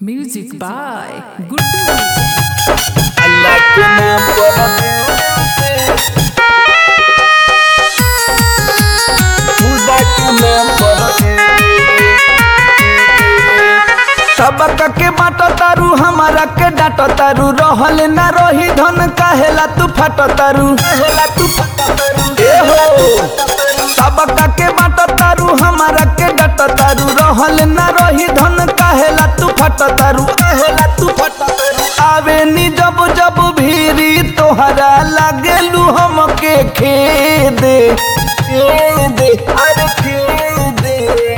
Music by Guddu Music. Allah के नाम पर खुदा के नाम पर सबक के बाट तारू हमारा के डाट तारू रहल ना रही धन काहेला तू फट तारू काहेला तू फट तारू ए हो सबक के बाट तारू हमारा के डाट तारू रहल ना रही धन काहेला तू फट तारू काहेला तू फट तारू आवे नी जब जब भीरी तोहरा लागेलू हमके खेदे खेदे अरे खेदे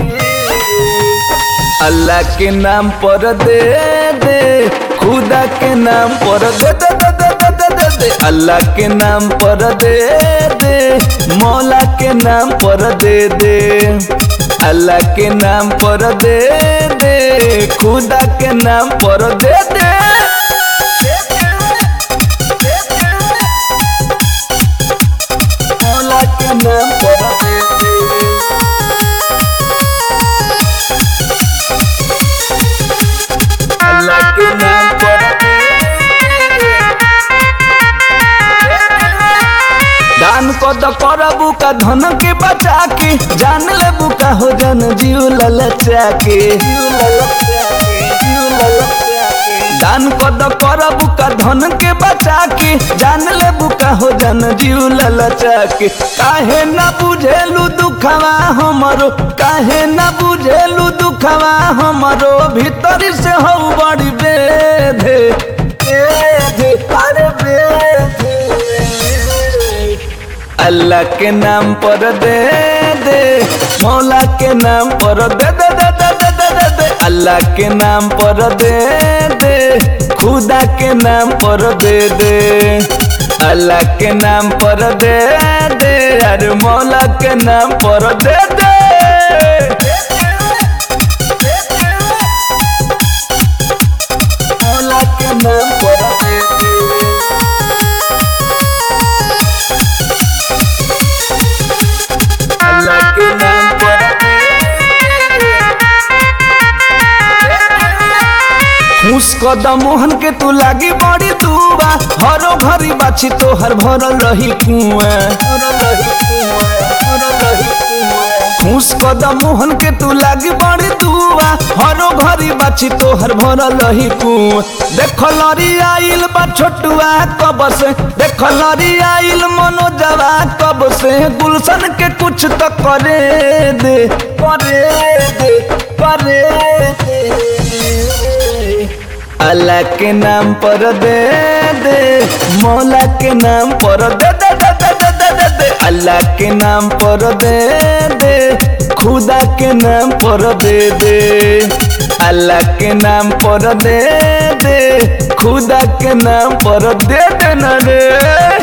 अल्लाह के नाम पर दे दे खुदा के नाम पर दे दे दे दे दे दे दे दे अल्लाह के नाम पर दे दे मौला के नाम पर दे दे अल्लाह के नाम पर दे दे खुदा के नाम पर दे दे मौला के नाम पर दे दे अल्लाह के नाम पर दान कद करबू का धन के बचा के जान लेबू का हो जन जीव ललचा के जीव ललचा के जीव ललचा के दान कद करबू का धन के बचा के जान लेबू का हो जन जीव ललचा के काहे ना बुझेलू दुखवा हमरो काहे ना बुझेलू दुखवा हमरो भीतर से हो बड़ी बेधे बेधे अरे बेधे अल्लाह के नाम पर दे दे मौला के नाम पर दे दे दे दे दे दे दे दे अल्लाह के नाम पर दे दे खुदा के नाम पर दे दे अल्लाह के नाम पर दे दे अरे मौला के नाम पर दे दे मौला के नाम पर दे दे अल्लाह के नाम पर खुश कदम मोहन के तू लागी बड़ी दुआ हरो घरी बाछी तो हर भरल रही कुआं खुश कदम मोहन के तू लागी बड़ी दुआ हरो घरी बाछी तो हर भरल रही कुआं देख लरी आइल बा छोटुआ कब से देख लरी आइल मनोजवा कब से गुलशन के कुछ तो करे दे करे दे करे दे अल्लाह के नाम पर दे दे मौला के नाम पर दे दे दे दे दे दे दे दे अल्लाह के नाम पर दे दे खुदा के नाम पर दे दे अल्लाह के नाम पर दे दे खुदा के नाम पर दे दे ना रे